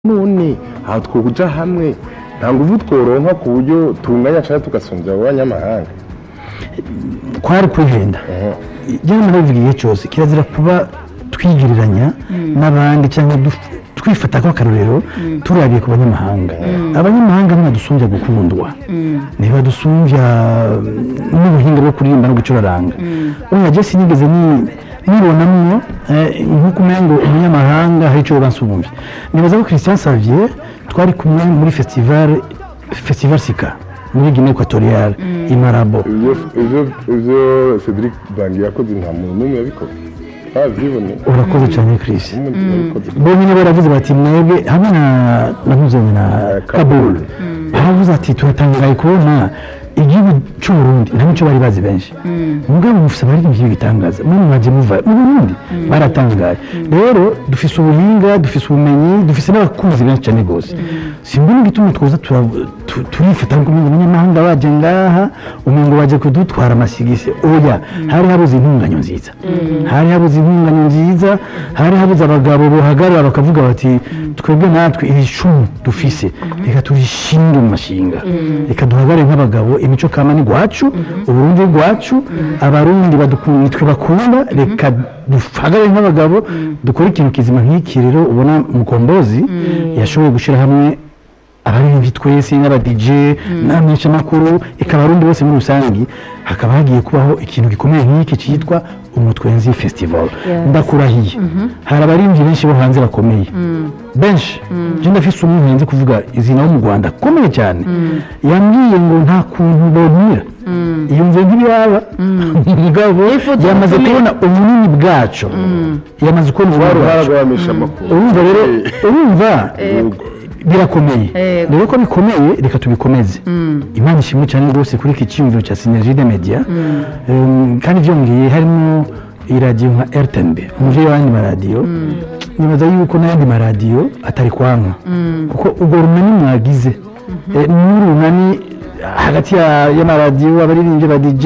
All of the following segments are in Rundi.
none aha twokuja hamwe nta nguvu tworonka ku buryo tunganya canke tugasumbya abo banyamahanga kwari kwihenda jyewe narabivuga igihe cyose kirazira kuba twigiriranya n'abandi cyangwa duf- twifata nk'akarorero turabiye ku banyamahanga abanyamahanga ntibadusumbya gukundwa ntibadusumbya mm, n'ubuhinga bwo kuririmba no gucuraranga urumva jye sinigeze ni- nibonamwo eh, nk'uko umengo umunyamahanga hari icyo bansumbya nibaza ko christian savier twari kumwe muri festival festival sika muri guinée equatoriale i marabo ivyo ivyo ivyo Cedric Bangi yakoze nta muntu n'umwe yabikoze twavyibone urakoze cyane Chris n'umuntu yabikoze bo nyine baravuze bati mwebwe hamwe na nahuzanye na kabul baravuze ati turatangaye kubona igihugu cy'u Burundi nta nicyo bari bazi benshi mugabo mufise abaririmbyi b'ibitangaza mwe mwaje muva mu Burundi baratangaye rero dufise ubuhinga dufise ubumenyi dufise n'abakunzi benshi cyane rwose simbona igituma twoza tura- tu- turifata ngo umengo abanyamahanga baje ngaha umengo baje kudutwara amasigisi oya hari habuze intunganyo nziza hari habuze intunganyo nziza hari habuze abagabo bohagarara bakavuga bati twebwe natwe iri cumu dufise reka turishinge mu mashinga reka duhagarare nk'abagabo imico kama ni gwacu uburundi ni gwacu abarundi badukunda nitwe bakunda reka duhagarare nk'abagabo dukore ikintu kizima nk'iki rero ubona mukombozi yashoboye gushyira hamwe abaririmbyi twese n'aba DJ n'abamenyeshamakuru eka abarundi bose muri rusange hakaba hagiye kubaho ikintu gikomeye nk'iki cyitwa umutwenzi festival ndakurahiye hari abaririmbyi benshi bo hanze bakomeye benshi je ndafise umwe nkenze kuvuga izina wo mu rwanda akomeye cyane yambwiye ngo nta kuntu bonira yumve nk'ibiraba mugabo Yifuza yamaze gukomera. kubona ubunini bwacu yamaze kubona ubunini uruhara bwacu rw'abamisha amakuru urumva rero urumva birakomeye Yego. rero ko bikomeye reka tubikomeze imana ishimwe cyane rwose kuri iki cyiyumviro cya synergie de media Um, kandi byongeye harimo iradiyo nka rtnb umuvyeyi w'ayandi maradiyo nibaza yuko n'ayandi maradiyo atari kwanka kuko urwo runani mwagize eh, n'uru runani hagati ya- y'amaradiyo abaririmbyi ba dj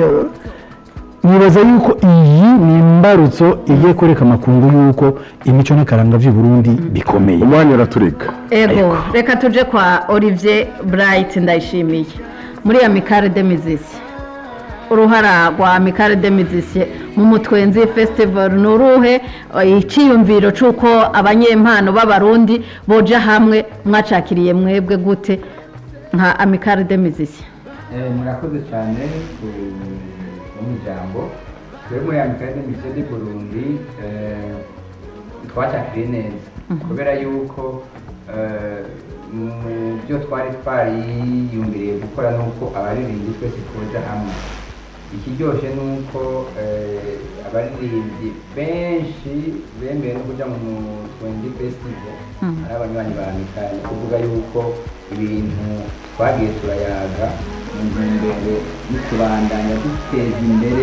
nibaza yuko iyi ni imbarutso igiye kwereka amakungu yuko imico n'akaranga vy'i burundi bikomeye umwanya uratureka ego reka tuje kwa olivier bright ndayishimiye muri amikare de mizisi uruhara rwa amikare de mizisi mu mutwenzi festival ni uruhe Eh, icyiyumviro cy'uko abanyempano b'abarundi boja hamwe mwacakiriye mwebwe gute nka amikare de mizisi Eh, murakoze cyane ku- ku ijambo twebwe muri amikare misiyo di burundi eh, twacakiriye neza kubera yuko eh, mu byo twari twariyumviriye gukora nuko abaririmbyi twese tuja hamwe ikiryoshye ni uko eh, abaririmbyi benshi bemeye no kuja mu twendi festival ari abanywanyi ba mikari kuvuga yuko ibintu twagiye turayaga mu ntumbero yo kubandanya duteza imbere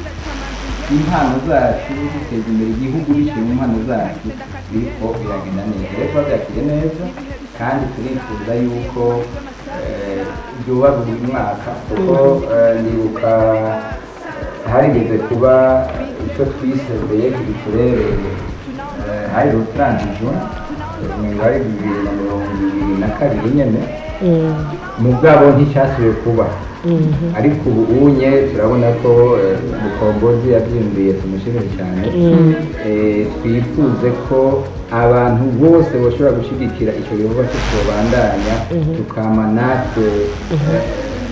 impano zacu duteza imbere igihugu biciye mu mpano zacu biriko biragenda neza rero twabyakiriye neza kandi turifuza yuko eh, byuba buri mwaka kuko eh, ndibuka harigeze kuba icyo twise beyeki duturereye hari rutangijo mu ari bibiri na mirongo ibiri na kabiri nyene mugabo nticyasubiye kuba ariko ubu unye turabona ko eh, mukombozi yabyiyumviye tumushimire cyane Eh, twifuze ko abantu bose bashobora gushyigikira icyo gikorwa cyo kubandanya tukama natwe eh,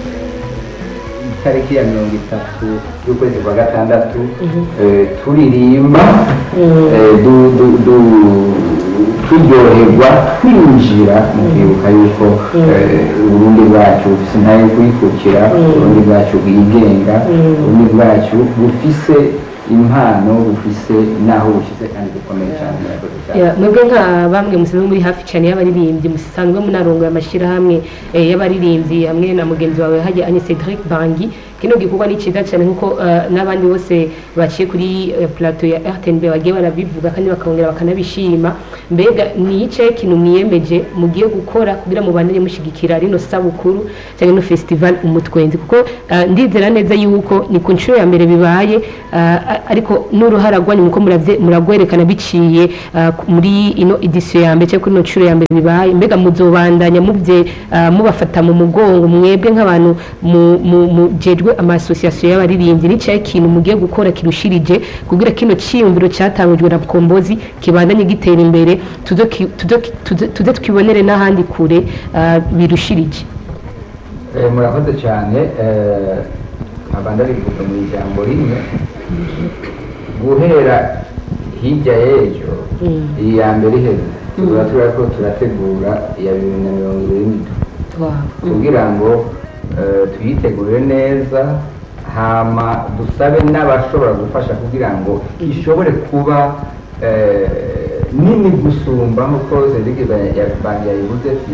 itariki ya mirongo itatu y'ukwezi kwa gatandatu eh, turirimba eh, du- du- du- turyoherwa twinjira mu kwibuka yuko eh, uburundi bwacu bufise intahe yo kwikukira uburundi bwacu bwigenga uburundi bwacu bufise impano bufise n'aho bushize kandi bukomeye cyane murakoze cyane Ya, mwebwe nka bamwe musanzwe muri hafi cyane y'abaririmbyi musanzwe munarongoye amashyirahamwe eh, y'abaririmbyi hamwe na mugenzi wawe hajya ani Cedric Bangi kino gikorwa ni cyiza cyane nk'uko eh, n'abandi bose baciye kuri eh, plateau ya rtnb bagiye barabivuga kandi bakongera bakanabishima mbega ni ice kintu mwiyemeje mugiye gukora kugira mubanire mushyigikira rino sabukuru cyangwa ino festival umutwenzi kuko eh, ndizera neza yuko ni ku nshuro ya mbere bibaye eh, ariko n'uruhara rwanyu muko muravye- muragwerekana biciye eh, muri ino edisiyo ya mbere cyangwa kuri ino nshuro ya mbere bibaye mbega muzobandanya mubye eh, mubafata mu mugongo mwebwe nk'abantu mu- mu- mujejwe amasosiyasiyo y'abaririmbyi n'icaye ikintu mugiye gukora kirushirije kugira kino cyiyumviro cyatangujwe na kombozi kibandanye gitera imbere tuze ki- tuze ki- tuze- tuze twibonere n'ahandi kure eh, birushirije Eh, murakoze cyane eh, nkaba ndabivuga mu ijambo rimwe guhera hirya y'ejo iyi ya mbere iheze tuba turiko turategura iya bibiri na mirongo ibiri n'indwi kugira ngo eh, tuyitegure neza hama dusabe n'abashobora gufasha kugira ngo ishobore kuba eh, nini gusumba nk'uko Cedric bangi yabivuze ati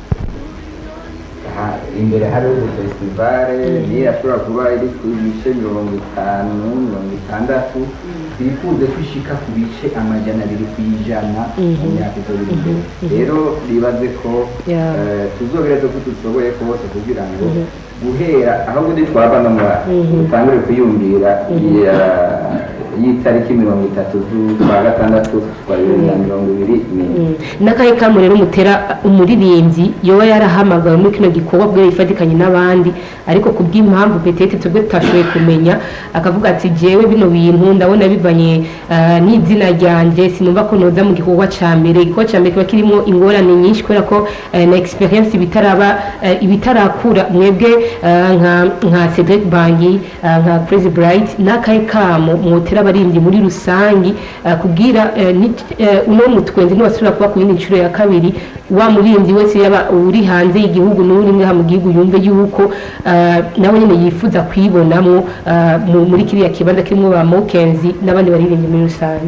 ha- imbere hariho festivale niyo irashobora kuba iri ku bice mirongo itanu mirongo itandatu twifuze kwishika ku bice amajana abiri ku ijana mu myaka izori imbere rero bibaze ko Yeah. eh, tuzogereza ko dushoboye kose kugira ngo guhera ahubwo nitwava no mu dutangure kwiyumvira iya- y'itariki mirongo itatu z'ukwa gatandatu kwa bibiri na mirongo ibiri n'ine n'akahe kamu rero mutera umuririmbyi yoba yarahamagawe muri kino gikorwa bwe yifatikanye n'abandi ariko ku bw'impamvu petete twebwe tutashoboye kumenya akavuga ati jewe bino bintu ndabona bivanye ah, n'izina ryanjye sinumva ko noza mu gikorwa cya mbere igikorwa cya mbere kiba kirimo ingorane nyinshi kubera ko eh, na experience ibitaraba eh, ibitarakura mwebwe ah, nka nka Cedric Bangi ah, nka Crazy Bright n'akahe kamo mwotera abaririmbyi muri rusangi ah, kugira eh, ni- eh, uno mutwenzi ntiwasubira kuba ku yindi nshuro ya kabiri wa muririmbyi wese yaba uri hanze y'igihugu n'uri ngaha mu gihugu yumve yuko ah, nawe nyine yifuza kwibonamo ah, mu- muri kiriya kibanza kirimo ba mokenzi n'abandi baririmbyi muri rusange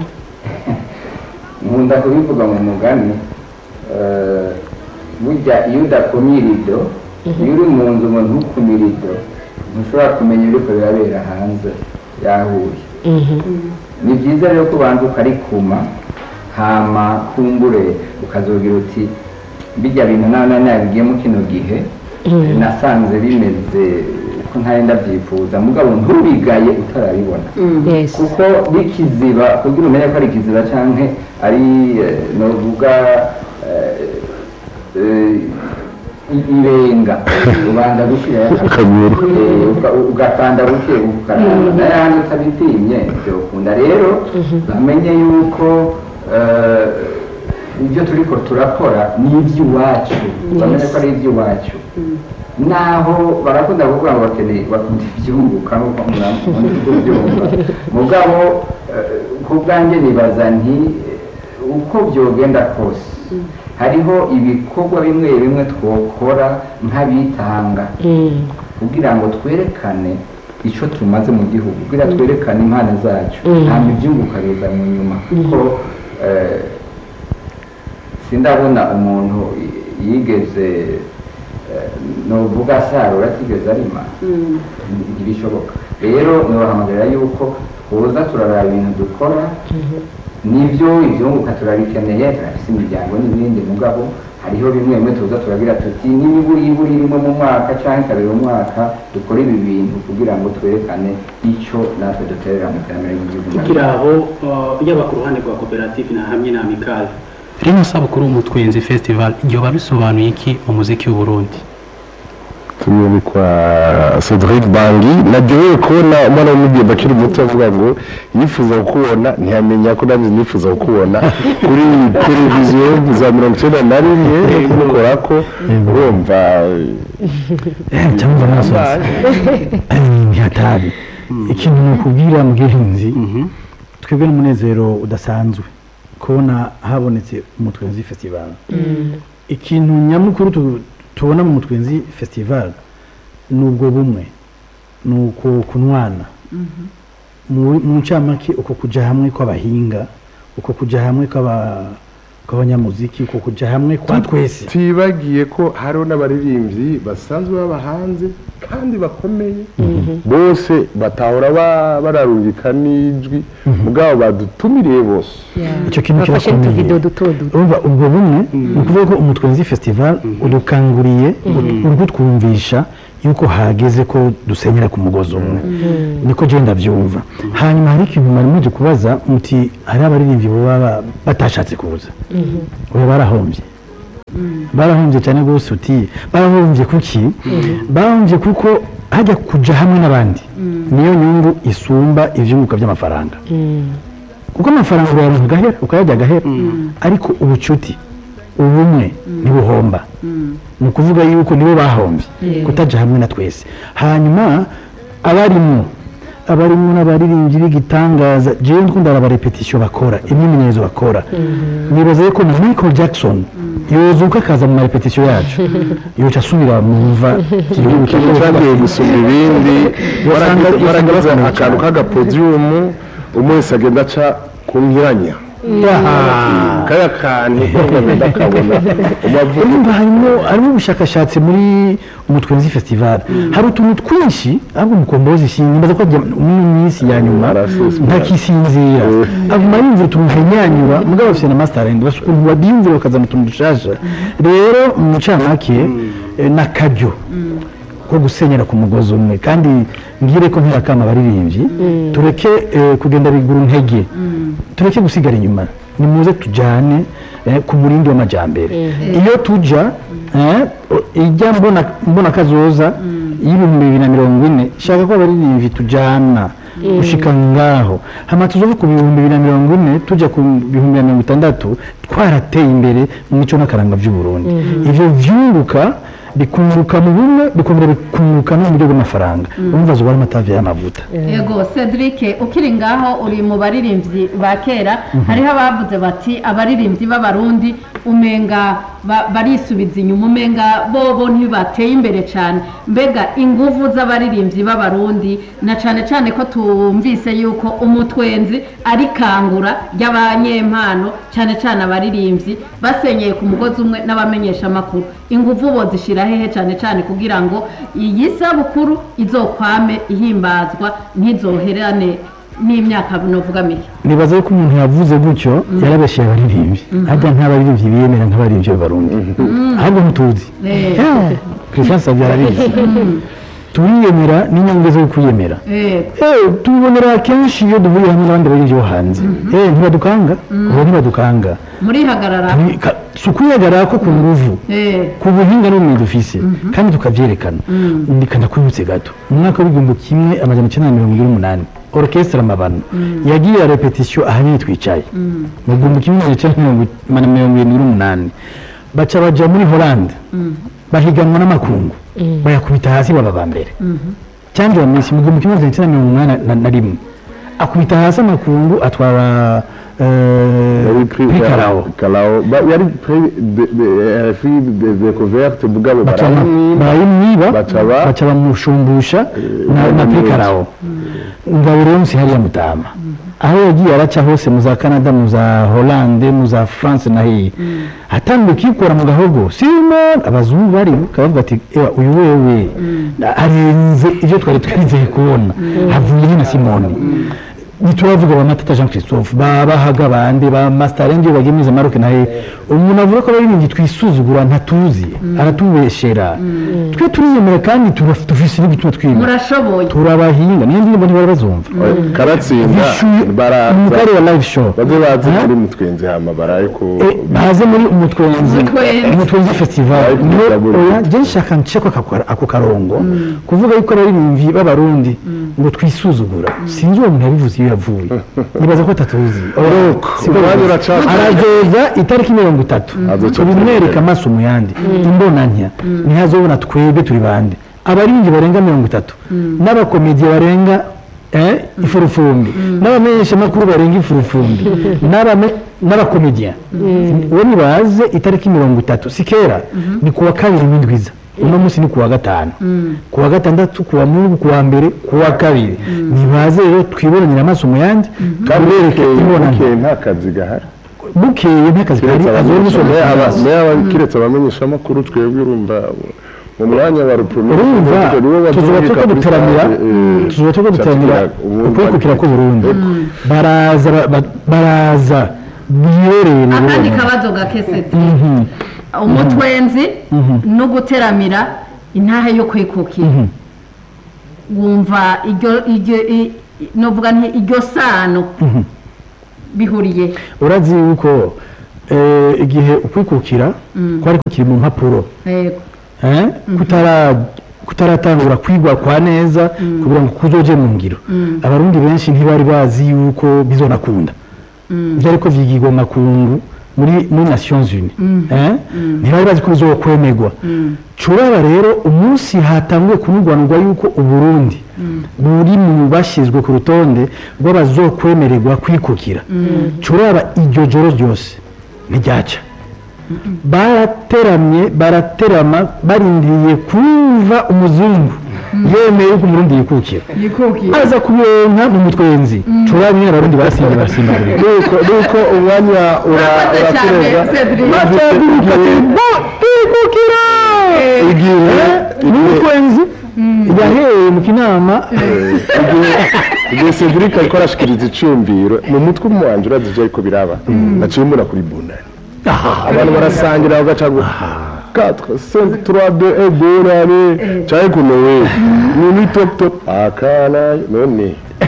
nkunda kubivuga mu mugani eh, burya iyo udakumye irido iyo uri mu nzu ngo ntukume irido ntushobora kumenya ibiriko birabera hanze yahuye ni byiza rero ko ubanza ukarikuma hama kumbure ukazogira uti bijya bintu nawe nari nabigiyemo kino gihe nasanze bimeze ko ntari ndabyifuza mugabo ntubigaye utarabibona yes kuko bikiziba kugira umenye ko ari ikiziba canke ari eh, novuga eh, eh, i- irenga ubanza gushirayo Akaguru. Eh, uka- ugakanda buke ukaraba n'ayandi utabitinye byokunda rero bamenye yuko eh, ibyo turiko turakora ni iby'iwacu bamenye ko ari iby'iwacu naho barakunda kuvuga ngo bakeneye bakunda ibyunguka nk'uko muri kubyumva mugabo eh, ku bwanjye nibaza nti eh, uko byogenda kose hariho ibikorwa bimwe bimwe twokora nk'abitanga kugira ngo twerekane icyo tumaze mu gihugu kugira twerekane impano zacu ntabwo ibyunguka biza mu nyuma kuko eh, sindabona umuntu yigeze eh, novuga asarura atigeze arima ntibishoboka rero nibahamagarira yuko twoza turaraba ibintu dukora nibyo ibyunguka turabikeneye turafise imiryango n'ibindi mugabo hariho bimwe bimwe tuza turagira tuti n'imiburiburi rimwe mu mwaka cyangwa kabiri mu mwaka dukora ibi bintu kugira ngo twerekane icyo natwe duterera mu iterambere ry'igihugu tukiri aho uh, yaba ku ruhande rwa koperative na hamwe na amikali rino sabukuru umutwenzi festival ryoba bisobanuye iki mu muziki w'uburundi turi kwa Cedric Bangi naryohewe kubona umwana w'umugenda akiri muto avuga ngo yifuza kukubona ntiyamenya ko nanjye nifuza kukubona kuri televiziyo za mirongo icyenda na rimwe mukora ko urumva cyangwa amasozi hatari ikintu ni ukubwira mugihinzi twebwe n'umunezero udasanzwe kubona habonetse umutwenzi festival ikintu nyamukuru tu- tubona mu mutwenzi festival ni ubwo bumwe ni uko kunwana mu mu ncamake uko kujya hamwe kw'abahinga uko kujya hamwe kw'aba- kw'abanyamuziki ko kuja hamwe kwa twese tibagiye ko hariho n'abaririmbyi basanzwe baba hanze kandi bakomeye bose batahora ba- bararungika n'ijwi mugabo badutumiriye bose icyo kintu bafashe kirakomeye utuvido duto duto urumva ubwo bumwe ni ukuvuga ko umutwenzi festival udukanguriye uri kutwumvisha yuko hageze ko dusenyera ku mugozi umwe niko je ndabyumva hanyuma hari ikintu mwari muje kubaza muti hari abaririmbyi baba batashatse kuza oya barahombye barahombye cyane rwose uti barahombye kuki barahombye kuko hajya kuja hamwe n'abandi niyo nyungu isumba ivyunguka by'amafaranga kuko amafaranga urayaronka agahera ukayarya agahera ariko ubucuti ubumwe ntibuhomba ni ukuvuga yuko nibo bahombye kutaja hamwe na twese hanyuma abarimo abarimo n'abaririmbyi b'igitangaza jewe ndikunda abarepetisiyo bakora imyimenyerezo bakora nibaza yuko na michael jackson yozuka akaza mu marepetisiyo yacu yoca asubira mu mva igihugu ikintu cyagiye gusumba ibindi Usanga- baragize usanga akantu k'agapodiyumu umwe wese agenda aca ku nkiranya kaya kantu kagenda kabona umavuga urumva harimo harimo ubushakashatsi muri umutwenzi festival hari utuntu twinshi ahubwo umukombozi simbaza ko ajya mu minsi ya nyuma Araseswa. ntakisinzira aguma yumvira utuntu nkanyanyura mugabo bafite na master end basa ukuntu badiyumvira bakaza mu tuntu dushasha rero mu mucamake eh, n'akaryo ko gusenyera ku mugozi umwe kandi ngire ko ntirakama abaririmbyi tureke eh, kugenda bigura intege tureke gusigara inyuma nimuze tujyane eh, ku murindi w'amajyambere iyo tuja eh, o- ijya mbona mbona kazoza y'ibihumbi bibiri na mirongo ine shaka ko abaririmbyi tujyana gushika ngaho hama tuzove ku bihumbi bibiri na mirongo ine tujya ku bihumbi na mirongo itandatu twarateye imbere mu mico n'akaranga by'uburundi ivyo vyunguka bikunguka mu bumwe bikongera bikunguka no mu buryo bw'amafaranga urumva zuba ari amatavi y'amavuta yego cedric ukiri ngaho uri mu baririmbyi ba kera hariho abavuze bati abaririmbyi b'abarundi umenga ba- barisubiza inyuma umenga bobo ntibateye imbere cyane mbega inguvu z'abaririmbyi b'abarundi na cyane cyane ko tumvise yuko umutwenzi ari kangura ry'abanyempano cyane cyane abaririmbyi basenyeye ku mugozi umwe n'abamenyesha amakuru inguvu bo zishyira hehe cyane cyane kugira ngo iyi sabukuru izokwame ihimbazwa ntizoherane n'imyaka novuga mike nibaza yuko umuntu yavuze gutyo yarabeshyeye abaririmbyi harya nta baririmbyi biyemera nk'abaririmbyi b'abarundi ahubwo ntutuzi Eh, christian savio arabizi turiyemera n'inyungu zo kwiyemera eh, Eh, tubibonera kenshi iyo duhuye hamwe n'abandi baririmbyi bo hanze Eh, ntibadukanga ubu ntibadukanga murihagarara Turi- ka- si ukwihagarara ko ku nguvu Eh, ku buhinga n'ubumenyi dufise kandi tukabyerekana ndika ndakwibutse gato mu mwaka w'igihumbi kimwe amajana icyenda na mirongo ine n'umunani orchestre amabano yagiye ya repetition ahanini twicaye mu gihumbi kimwe amajana icyenda na mirongo na mirongo irindwi n'umunani baca baja muri holande bahiganwa n'amakungu bayakubita hasi baba ba mbere cyangwa wa misi mu gihumbi kimwe amajana icyenda na mirongo umunani na- na rimwe akubita hasi amakungu atwara yari pri pri karao karao Ba- yari pri de de fi de découverte mugabo baca barayimwiba barayimwiba baca ba- baca bamushumbusha na na bamuzi. prikarao ngabo rero nsi hariya mutama aho yagiye araca hose mu za canada mu za hollande mu za france na hehe atangiye kwikora mu gahogo simon abazungu bari kabavuga ati ewa uyu wewe arenze ibyo twari twizeye kubona havuye na simoni ntituravuga ba matata jean christophe ba bahaga bande ba masterenge bagemiza maroke na he umuntu avuga ko abaririmbyi twisuzugura ntatuzi aratubeshera twe turiyemera kandi turaf- dufise n'igituma twiyemera murashoboye turabahinga niyo ndirimbo ntibari bazumva karatsinda bishuye baraza umugari wa live show baze baze Ha? muri mutwenzi hama barayiko Eh, baze muri umutwenzi Umutwenzi. umutwenzi festival Ariko niho ndabona. oya je nshaka nceko ako- ako karongo kuvuga yuko abaririmbyi b'abarundi ngo twisuzugura sinzi uwo muntu yabivuze iyo yavuye nibaza ko atatuzi Oya, siko umwanya yavuze. uracana. arazoza itariki mirongo itatu Azoca tubimwereka amaso mu yandi imbona ntya ntihazobona twebwe turi bande abaririmbyi barenga mirongo itatu n'abakomediye barenga eh, ifurufumbi n'abamenyeshamakuru barenga ifurufumbi n'abame- n'abakomediya uwo nibaze itariki mirongo itatu si kera ni kuwa kabiri w'indwiza uno munsi ni kuwa gatanu kuwa gatandatu kuwa mungu kuwa mbere kuwa kabiri nibaze rero twibonanira amaso mu yandi kandi tubereke bukeye imbonano bukeye nta kazi gahari bukeye n'akazi kari azora umusoro kiretse abamenyeshamakuru twebwe urumva mu mwanya wa rupromire urumva tuzuba tuko duteramira tuzuba tuko duteramira ukwikukira ku Burundi baraza ba- ba- baraza biherereye akandi kabazo gakeseti umutwenzi no guteramira intahe yo kwikukira wumva iryo iryo i- i- novuga nti iryo sano bihuriye urazi yuko eh, igihe ukwikukira kwari kukiri mu mpapuro yego eh, kutara kutaratangura kwigwa kwa neza kugira ngo kuzoje mu ngiro abarundi benshi ntibari bazi yuko bizonakunda byari ko vyigirwa mu makungu muri muri Nations Unies eh ntibari bazi ko bizokwemerwa curaba rero umunsi hatanguye kunugwanurwa yuko uburundi buri mu bashyizwe ku rutonde rw'abazokwemererwa kwikukira curaba iryo joro ryose ntiryaca barateramye baraterama barindiriye kumva umuzungu yemeye yuko umurundi yikukira yikukira aza kubironka mu mutwenzi curaba nyine abarundi barasimba barasimbagurika nuko nuko umwanya ura- Urakoze cyane, uratureza Cedric. bataguruka bo kwikukira igihe mu mutwenzi yahereye mu kinama igihe Cedric ariko arashikiriza icumbiro mu mutwe umwanje urazi ivyo ariko biraba naciye mbona kuri bunani abantu barasangira bagaca ngo 4 5 3 2 1 bunani cyane kuno we ni ni top top akana none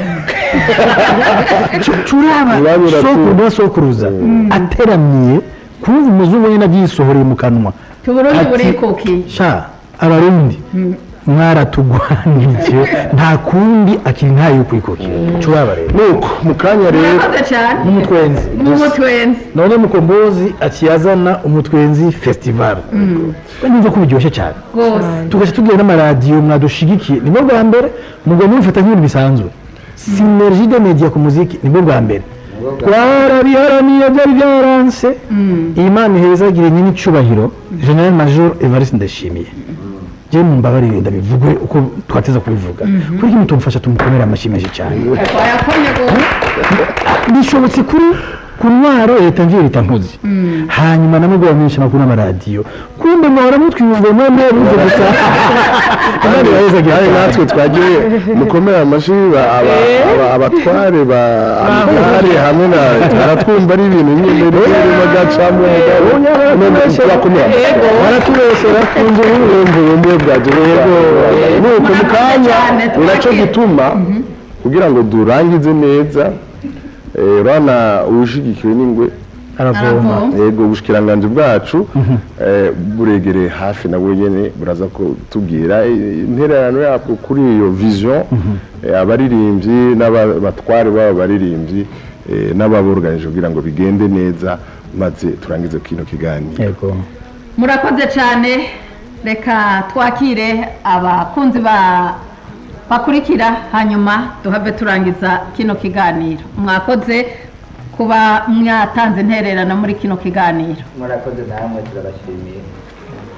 curaba Urabura tu. sokuruza sokuruza ateramiye kumva umuzungu nyine abyisohoreye mu kanwa tuburundi Ati- burikukiye sha abarundi mwaratugwanije nta kundi akiri ntayo kwikukira curaba rero nuko mu kanya rero murakoze cyane umutwenzi n'umutwenzi none mukombozi akiyazana umutwenzi festival numva ko biryoshye cyane rwose tugaca tugira n'amaradiyo mwadushigikiye nibwo bwa mbere mugomba mubifata nk'ibintu bisanzwe sinergie de media ku muziki nibwo bwa mbere twarabiharaniye byari byaranse imana ihezagire nyine icyubahiro general major evariste ndashimiye je mumbabarire ndabivugwe uko twateza kubivuga kuri kimwe tumufasha tumukomere amashyi menshi cyane wayakomye rwose bishobotse kuri ku ntwaro leta mvye leta mpuzi hanyuma namwe bamenyesha amakuru n'amaradiyo kumbe mwahora mutwiyumva mwe mwe buze gusa imana irahezagire kandi cyane. natwe twagiye mukomere amashyi ba- aba- aba- abatware ba amagare hamwe na baratwumva ari ibintu nyine rero bagacamo turakomera baratubesera kunze urumva ubumwe bwaje rero nuko mu kanya cyane, ni nacyo twakira. gituma kugira ngo durangize neza eh, urabona uwushigikiwe n'ingwe aravoma Aravoma. yego ubushikiranganje bwacu eh, buregereye hafi na nyene buraza kutubwira eh, intererano yabwo kuri iyo vision eh, abaririmbyi n'abatware babo baririmbyi eh, n'ababorganije kugira ngo bigende neza maze turangize kino kiganiro yego murakoze cyane reka twakire abakunzi ba bakurikira hanyuma duhave turangiza kino kiganiro mwakoze kuba mwatanze intererano muri kino kiganiro murakoze namwe turabashimiye